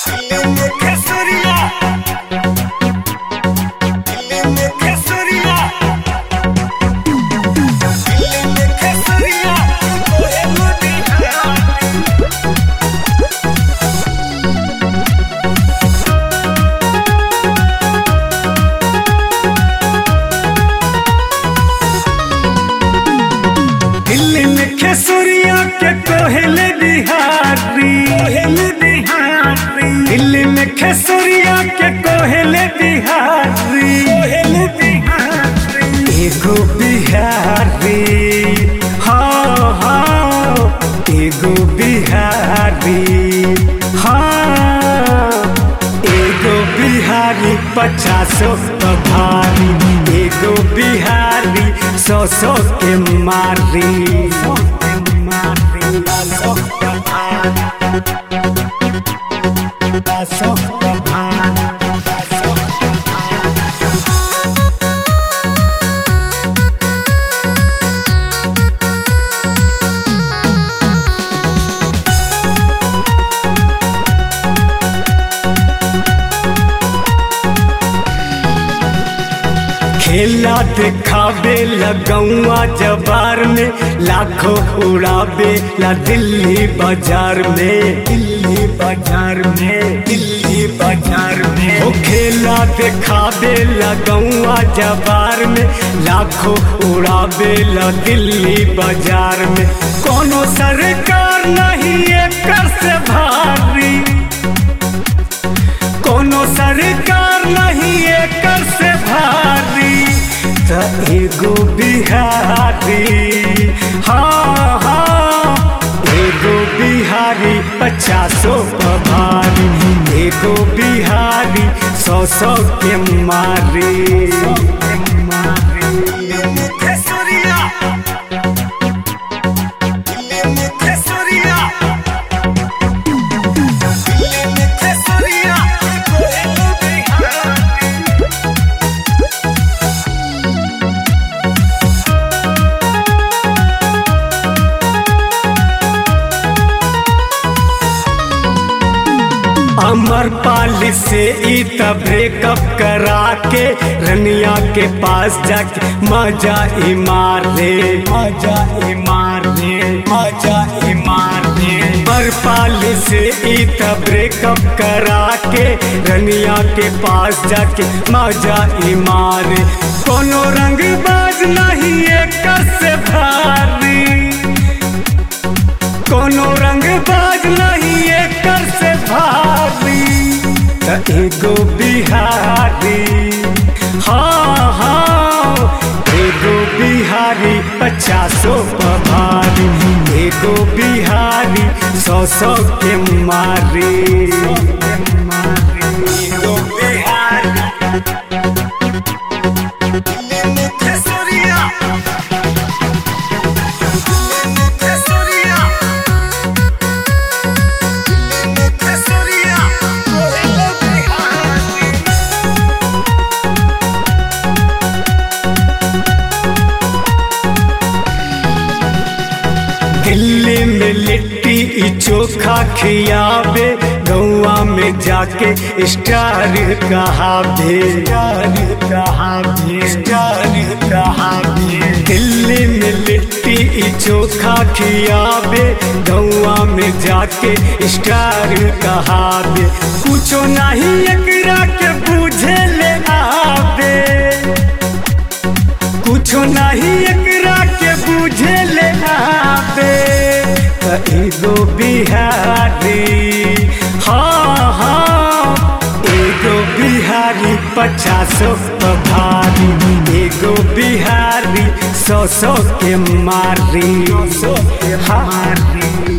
खेसुरिया के कोहल बिहारी कोहल बिहारी दिल्ली में खेसुरिया के कोहल बिहारी कोहल बिहारी एगो बिहारी हाँ हाँ एगो बिहारी हाँ एगो बिहारी पचासो भारी एगो बिहारी सौ सौ के मारी सौ के मारी सौ के भारी सौ के भारी सौ के खेला दिखावे लगौआ जबार में लाखों उड़ावे ला दिल्ली बाजार में दिल्ली बाजार में दिल्ली बाजार में ओ खेला दिखावे लगौआ जबार में लाखों उड़ावे ला दिल्ली बाजार में कोनो सरकार नहीं एकर से भारी कोनो सरकार नहीं एकर से भारी त एगो बिहारी हाँ हाँ एगो बिहारी पचासो भारी एगो बिहारी सौ सौ के मारी खेसुरिया खेसुरिया अमर पाल से ई त ब्रेकअप करा के रनिया के पास जाके मजा ही मार ले मजा ही मार ले मजा ही मार ले अमर पाल से ई त ब्रेकअप करा के रनिया के पास जाके मजा ही मार कोनो रंग बाज नहीं एकर से भारी कोनो रंग बाज नहीं एकर से भारी त एगो बिहारी हाँ हाँ एगो बिहारी पचासो भारी एगो बिहारी सौ सौ के मारी एगो बिहारी खेसुरिया खेसुरिया खेसुरिया कोहल बिहारी दिल्ली में लिट्टी ई चोखा खियावे गौआ में जाके स्टार कहावे स्टार कहावे स्टार कहावे दिल्ली में लिट्टी ई चोखा खियावे गौआ में जाके स्टार कहावे कुछो नहीं एकरा के बुझे ले आवे कुछो नहीं एकरा के बुझे ले आवे त एगो बिहारी हाँ हाँ एगो बिहारी पचासो भारी एगो बिहारी सौ सौ के मारी सौ के मारी